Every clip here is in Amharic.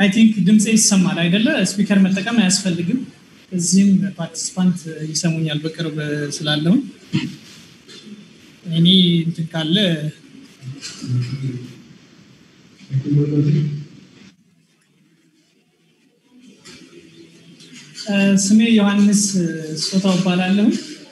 አይ ቲንክ ድምፅ ይሰማል አይደለ? ስፒከር መጠቀም አያስፈልግም። እዚህም ፓርቲስፓንት ይሰሙኛል በቅርብ ስላለውን እኔ እንትን ካለ ስሜ ዮሐንስ ሶታው እባላለሁ።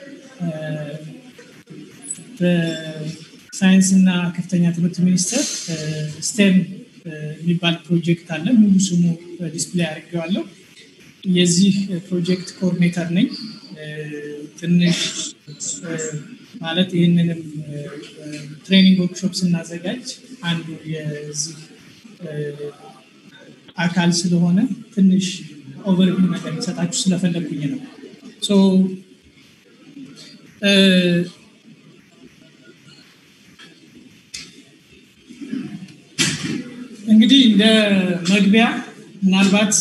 በሳይንስና ከፍተኛ ትምህርት ሚኒስቴር ስቴም የሚባል ፕሮጀክት አለ። ሙሉ ስሙ ዲስፕሌይ አድርጌዋለሁ። የዚህ ፕሮጀክት ኮኦርዲኔተር ነኝ። ትንሽ ማለት ይህንንም ትሬኒንግ ወርክሾፕ ስናዘጋጅ አንዱ የዚህ አካል ስለሆነ ትንሽ ኦቨርቪው ነገር ሊሰጣችሁ ስለፈለግኩኝ ነው። እንግዲህ እንደ መግቢያ ምናልባት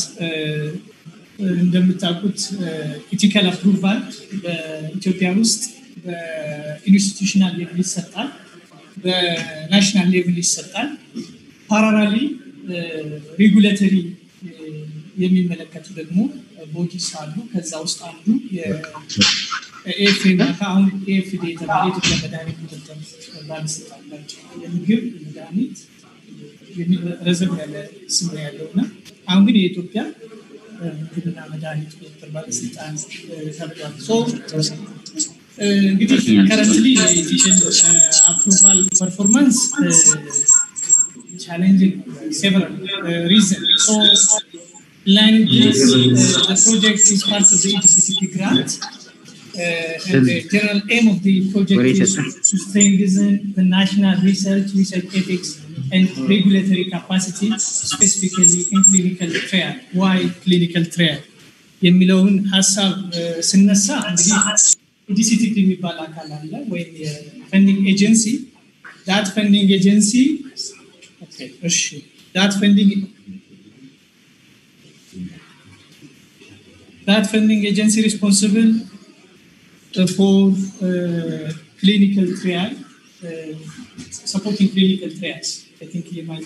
እንደምታውቁት ኢቲካል አፕሩቫል በኢትዮጵያ ውስጥ በኢንስቲቱሽናል ሌቭል ይሰጣል፣ በናሽናል ሌቭል ይሰጣል። ፓራራሊ ሬጉሌተሪ የሚመለከቱ ደግሞ ቦዲስ አሉ። ከዛ ውስጥ አንዱ የኤፍኤ አሁን ኤፍዲ የተባለ የኢትዮጵያ መድኃኒት ቁጥጥር ባለስልጣን ናቸው። የምግብ መድኃኒት ረዘም ያለ ስም ያለው እና አሁን ግን የኢትዮጵያ ምግብና መድኃኒት ቁጥጥር ባለስልጣን ተብሏል። እንግዲህ ከረንትሊ የኢቲሽን አፕሩቫል ፐርፎርማንስ ቻሌንጅንግ ሴቨራል ሪዝን line this, uh, the project is part of the EDCCP grant. Uh, and the general aim of the project is to strengthen the national research, research ethics, and regulatory capacity, specifically in clinical trial. Why clinical trial? የሚለውን ሀሳብ ስነሳ እንግዲህ ኢዲሲቲፒ የሚባል አካል አለ ወይም የፈንዲንግ ኤጀንሲ ዳት ፈንዲንግ ኤጀንሲ እሺ ዳት ፈንዲንግ that funding agency responsible uh, for uh, clinical trial, uh, supporting clinical trials. I think you might.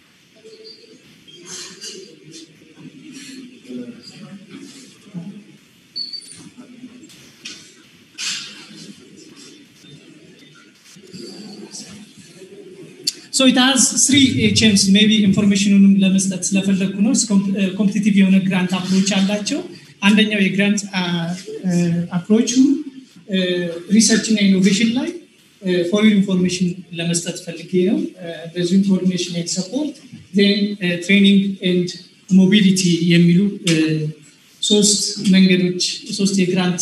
So it has three HMs, maybe informationንም ለመስጠት ስለፈለግኩ ነው። ኮምፒቲቲቭ የሆነ ግራንት አፕሮች አላቸው። አንደኛው የግራንት አፕሮቹ ሪሰርች እና ኢኖቬሽን ላይ ፎሪን ኢንፎርሜሽን ለመስጠት ፈልጌ ነው። በዚሁም ኮኦርዲኔሽን ኤንድ ሰፖርት ትሬኒንግ ኤንድ ሞቢሊቲ የሚሉ ሶስት መንገዶች ሶስት የግራንት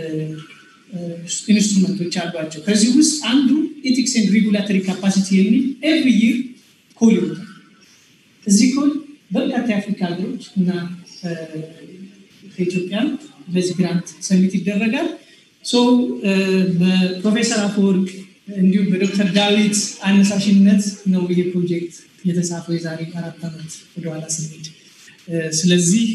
ኢንስትሩመንቶች አሏቸው። ከዚህ ውስጥ አንዱ ኤቲክስ ኤንድ ሬጉላተሪ ካፓሲቲ የሚል ኤቭሪ ይር ኮል ይወጣል። እዚህ ኮል በርካታ የአፍሪካ ሀገሮች እና ከኢትዮጵያ በዚህ ግራንት ሰሚት ይደረጋል። በፕሮፌሰር አፈወርቅ እንዲሁም በዶክተር ዳዊት አነሳሽነት ነው ይሄ ፕሮጀክት የተጻፈው የዛሬ አራት ዓመት ወደኋላ ስንሄድ። ስለዚህ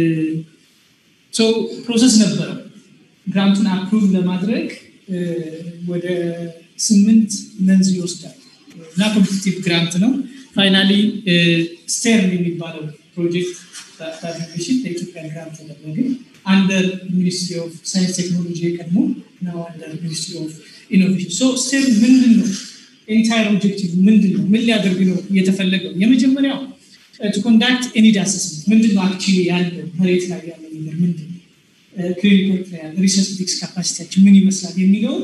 ፕሮሰስ ነበረው ግራንቱን አፕሩቭ ለማድረግ ወደ ስምንት መንዝ ይወስዳል እና ኮምፒቲቲቭ ግራንት ነው። ፋይናሊ ስቴርን የሚባለው ፕሮጀክት ዳፊሽን ለኢትዮጵያ ግራንት ተደረገ። አንደር ሚኒስትሪ ኦፍ ሳይንስ ቴክኖሎጂ የቀድሞ ነው አንደር ሚኒስትሪ ኦፍ ኢኖቬሽን። ሶ ስቴርን ምንድን ነው? ኤንታይር ኦብጀክቲቭ ምንድን ነው? ምን ሊያደርግ ነው የተፈለገው? የመጀመሪያው ቱ ኮንዳክት ኤኒድ አሰስመንት ምንድን ነው አክቹዋሊ ያለው መሬት ላይ ያለው ነገር ምንድን ነው? ክሊኒካል ትራያል ሪሰርች ኤቲክስ ካፓሲቲያችን ምን ይመስላል የሚለውን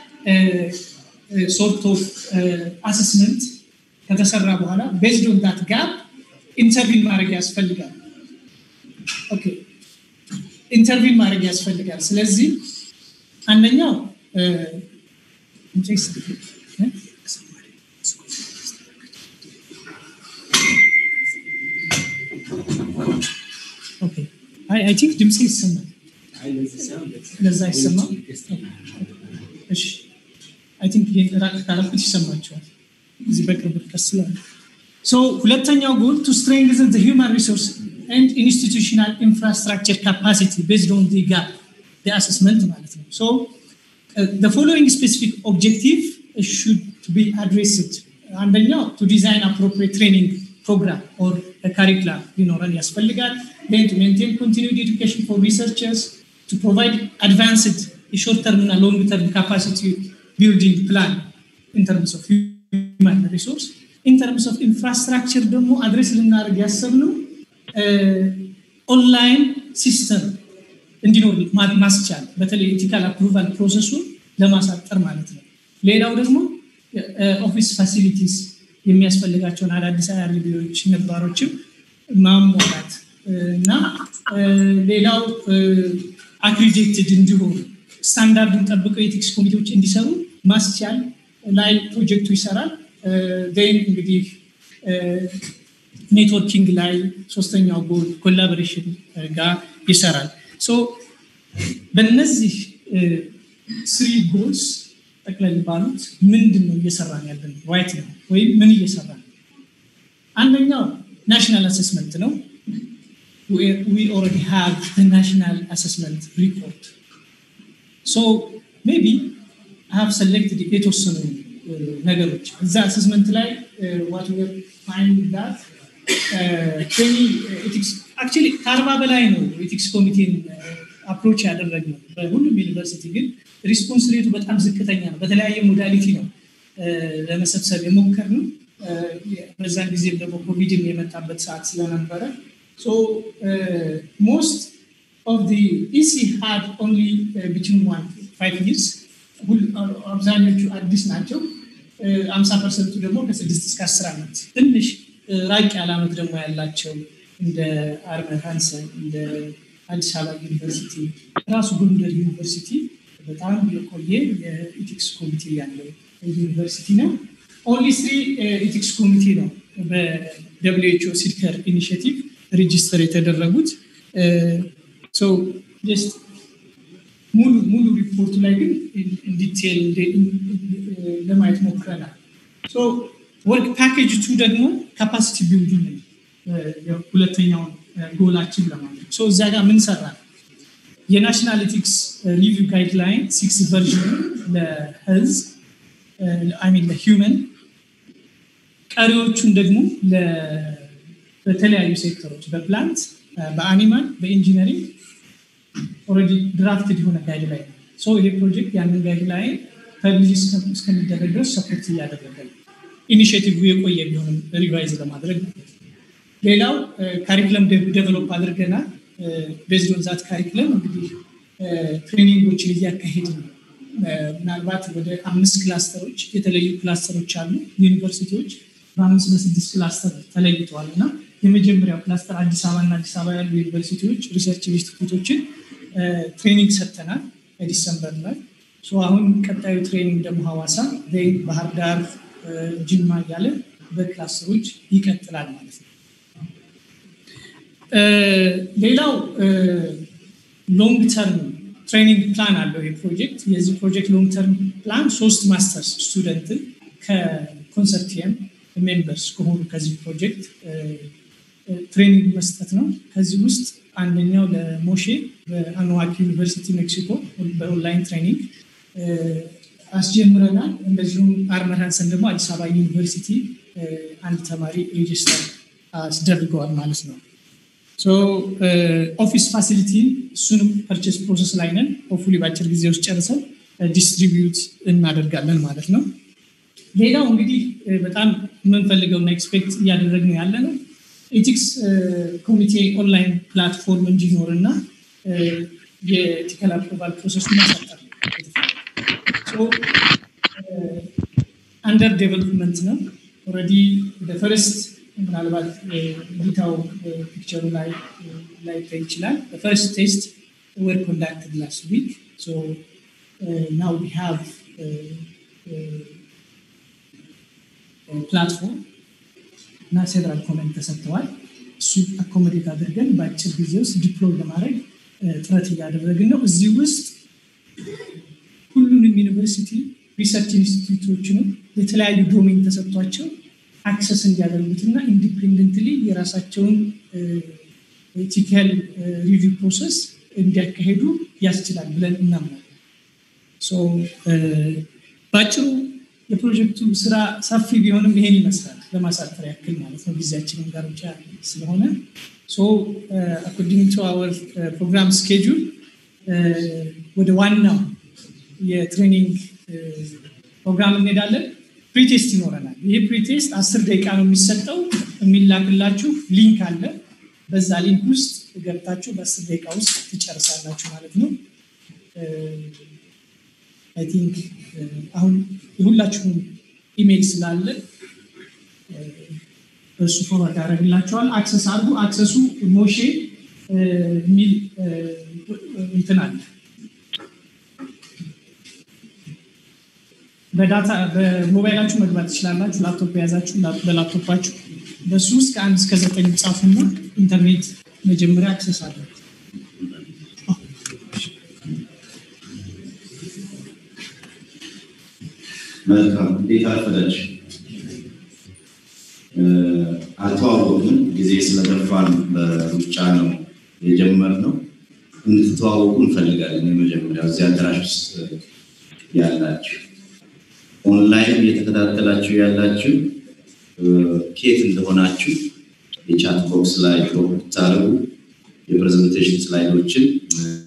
ሶርት ኦፍ አሰስመንት ከተሰራ በኋላ ቤዝድ ኦን ዳት ጋፕ ኢንተርቪን ማድረግ ያስፈልጋል። ኦኬ ኢንተርቪን ማድረግ ያስፈልጋል። ስለዚህ አንደኛው አይ ቲንክ ድምፅ ይሰማል። ለዛ ይሰማል። እሺ አይ ቲንክ ራቅ ካረኩት ይሰማቸዋል። እዚህ በቅርብ ርቀት ስላለ ሁለተኛው ጎል ቱ ስትሬንግዝን ሂውማን ሪሶርስ ኤንድ ኢንስቲቱሽናል ኢንፍራስትራክቸር ካፓሲቲ ቤዝድ ኦን ዲ ጋፕ አሰስመንት ማለት ነው። ሶ ፎሎዊንግ ስፔሲፊክ ኦብጀክቲቭ ሹድ ቢ አድሬስድ አንደኛው ቱ ዲዛይን አፕሮፕሪየት ትሬኒንግ ፕሮግራም ኦር ካሪክላ ሊኖረን ያስፈልጋል። ን ሜንቴን ኮንቲኒድ ኤዱኬሽን ፎር ሪሰርቸርስ ቱ ፕሮቫይድ አድቫንስድ የሾርት ተርም እና ሎንግ ተርም ካፓሲቲ ቢልዲንግ ፕላን ኢን ተርምስ ኦፍ ሂውማን ሪሶርስ ኢን ተርምስ ኦፍ ኢንፍራስትራክቸር ደግሞ አድሬስ ልናደርግ ያሰብነው ኦንላይን ሲስተም እንዲኖር ማስቻል በተለይ ኤቲካል አፕሩቫል ፕሮሰሱን ለማሳጠር ማለት ነው። ሌላው ደግሞ ኦፊስ ፋሲሊቲስ የሚያስፈልጋቸውን አዳዲስ አያርቢዎች ነባሮችም ማሟላት እና ሌላው አክሪዲትድ እንዲሆኑ ስታንዳርዱን ጠብቀው የኤቲክስ ኮሚቴዎች እንዲሰሩ ማስቻል ላይ ፕሮጀክቱ ይሰራል። ን እንግዲህ ኔትወርኪንግ ላይ ሶስተኛው ጎል ኮላቦሬሽን ጋር ይሰራል። በእነዚህ ስሪ ጎልስ ጠቅለል ባሉት ምንድን ነው እየሰራን ያለን ራይት ነው ወይም ምን እየሰራ ነው? አንደኛው ናሽናል አሰስመንት ነው። ዊ ኦልሬዲ ሃቭ ናሽናል አሰስመንት ሪፖርት ሶ ሜይ ቢ ሃቭ ሰሌክትድ የተወሰኑ ነገሮች እዛ አሰስመንት ላይ ዋት ዌር ፋይንድ ዳት አክቹዋሊ ከአርባ በላይ ነው ኤቲክስ ኮሚቴን አፕሮች ያደረግነው በሁሉም ዩኒቨርሲቲ ግን ሪስፖንስ ሬቱ በጣም ዝቅተኛ ነው። በተለያየ ሞዳሊቲ ነው ለመሰብሰብ የሞከርነው። በዛን ጊዜም ደግሞ ኮቪድም የመጣበት ሰዓት ስለነበረ ሞስት ኦፍ ዲ ኢሲ ሃድ ኦንሊ ቢትዊን ዋን ፋይቭ ይርስ አብዛኞቹ አዲስ ናቸው። አምሳ ፐርሰንቱ ደግሞ ከስድስት እስከ አስር ዓመት ትንሽ ራቅ ያለ ዓመት ደግሞ ያላቸው እንደ አርመር ሃንሰን እንደ አዲስ አበባ ዩኒቨርሲቲ ራሱ ጎንደር ዩኒቨርሲቲ በጣም የቆየ የኢቲክስ ኮሚቴ ያለው ዩኒቨርሲቲ ነው። ኦንሊ ስሪ ኢቲክስ ኮሚቴ ነው በደብሊው ኤች ኦ ሲድከር ኢኒሽቲቭ ሬጂስተር የተደረጉት። ሙሉ ሙሉ ሪፖርቱ ላይ ግን ኢንዲቴል ለማየት ሞክረናል። ወርክ ፓኬጅ ቱ ደግሞ ካፓሲቲ ቢልዲንግ ነው ሁለተኛውን ጎላችን ለማለት እዛ ጋር ምን ሰራ የናሽናል ኤቲክስ ሪቪው ጋይድላይን ሲክስ ቨርዥን ለህዝብ ሚን ለሂውመን ቀሪዎቹን ደግሞ በተለያዩ ሴክተሮች በፕላንት በአኒማል በኢንጂነሪንግ ኦልሬዲ ድራፍትድ የሆነ ጋይድላይን ነው። ይሄ ፕሮጀክት ያንን ጋይድላይን ፐብሊሽ እስከሚደረግ ድረስ ሰፖርት እያደረገ ነው። ኢኒሽቲቭ የቆየ ቢሆንም ሪቫይዝ ለማድረግ ማለት ነው። ሌላው ካሪክለም ዴቨሎፕ አድርገናል። ቤዝድ ኦን ዛት ካሪክለም እንግዲህ ትሬኒንጎችን እያካሄድ ነው። ምናልባት ወደ አምስት ክላስተሮች የተለዩ ክላስተሮች አሉ። ዩኒቨርሲቲዎች በአምስት በስድስት ክላስተር ተለይተዋል እና የመጀመሪያው ክላስተር አዲስ አበባ እና አዲስ አበባ ያሉ ዩኒቨርሲቲዎች ሪሰርች ኢንስቲትዩቶችን ትሬኒንግ ሰጥተናል በዲሰምበር ላይ። አሁን ቀጣዩ ትሬኒንግ ደግሞ ሐዋሳ፣ ባህር ዳር፣ ጅማ እያለ በክላስተሮች ይቀጥላል ማለት ነው። ሌላው ሎንግ ተርም ትሬኒንግ ፕላን አለው ይህ ፕሮጀክት። የዚህ ፕሮጀክት ሎንግ ተርም ፕላን ሶስት ማስተርስ ስቱደንትን ከኮንሰርቲየም ሜምበርስ ከሆኑ ከዚህ ፕሮጀክት ትሬኒንግ መስጠት ነው። ከዚህ ውስጥ አንደኛው ለሞሼ በአንዋክ ዩኒቨርሲቲ ሜክሲኮ በኦንላይን ትሬኒንግ አስጀምረናል። እንደዚሁም አርመር ሃንሰን ደግሞ አዲስ አበባ ዩኒቨርሲቲ አንድ ተማሪ ሬጅስተር አስደርገዋል ማለት ነው። ኦፊስ ፋሲሊቲ እሱንም ፐርቼስ ፕሮሰስ ላይ ነን። ሆፉሊ በአጭር ጊዜ ውስጥ ጨርሰን ዲስትሪቢዩት እናደርጋለን ማለት ነው። ሌላው እንግዲህ በጣም የምንፈልገውና ኤክስፔክት እያደረግነው ያለ ነው ኤቲክስ ኮሚቴ ኦንላይን ፕላትፎርም እንዲኖር እና የኤቲካል አፕሮቫል ፕሮሰሱ ማሳጠር አንደር ዴቨሎፕመንት ነው። ኦልሬዲ ፈርስት ምናልባት ዲታው ፒክቸሩ ላይ ላይታይ ይችላል። ፈርስት ቴስት ወር ኮንዳክትድ ላስት ዊክ ናው ዊ ሃቭ ፕላትፎርም እና ሴቨራል ኮመንት ተሰጥተዋል። እሱ አኮሞዴት አድርገን በአጭር ጊዜ ውስጥ ዲፕሎይ ለማድረግ ጥረት እያደረግን ነው። እዚህ ውስጥ ሁሉንም ዩኒቨርሲቲ ሪሰርች ኢንስቲትዩቶችንም የተለያዩ ዶሜን ተሰጥቷቸው አክሰስ እንዲያደርጉትና ኢንዲፔንደንትሊ የራሳቸውን ኤቲካል ሪቪው ፕሮሰስ እንዲያካሄዱ ያስችላል ብለን እናምናለን። በአጭሩ የፕሮጀክቱ ስራ ሰፊ ቢሆንም ይሄን ይመስላል ለማሳጠር ያክል ማለት ነው። ጊዜያችንን ጋር ብቻ ስለሆነ ሶ አኮርዲንግ ቱ አወር ፕሮግራም ስኬጁል ወደ ዋናው የትሬኒንግ ፕሮግራም እንሄዳለን። ፕሪቴስት ይኖረናል። ይህ ፕሪቴስት አስር ደቂቃ ነው የሚሰጠው። የሚላክላችሁ ሊንክ አለ። በዛ ሊንክ ውስጥ ገብታችሁ በአስር ደቂቃ ውስጥ ትጨርሳላችሁ ማለት ነው። አይ ቲንክ አሁን የሁላችሁም ኢሜይል ስላለ በእሱ ፎርዋርድ ያደረግላቸዋል። አክሰስ አድርጉ። አክሰሱ ሞሼ የሚል እንትን አለ በዳታ በሞባይላችሁ መግባት ትችላላችሁ። ላፕቶፕ የያዛችሁ በላፕቶፓችሁ በሱ ውስጥ ከአንድ እስከ ዘጠኝ ጻፉና ኢንተርኔት መጀመሪያ አክሰስ አለ። መልካም እንዴት አረፈዳችሁ? አልተዋወቅንም። ጊዜ ስለገፋን በሩጫ ነው የጀመርነው። እንድትተዋወቁ እንፈልጋለን። የመጀመሪያው እዚህ አዳራሽ ውስጥ ያላችሁ ኦንላይን እየተከታተላችሁ ያላችሁ ኬት እንደሆናችሁ የቻት ቦክስ ላይ ብታደርጉ የፕሬዘንቴሽን ስላይዶችን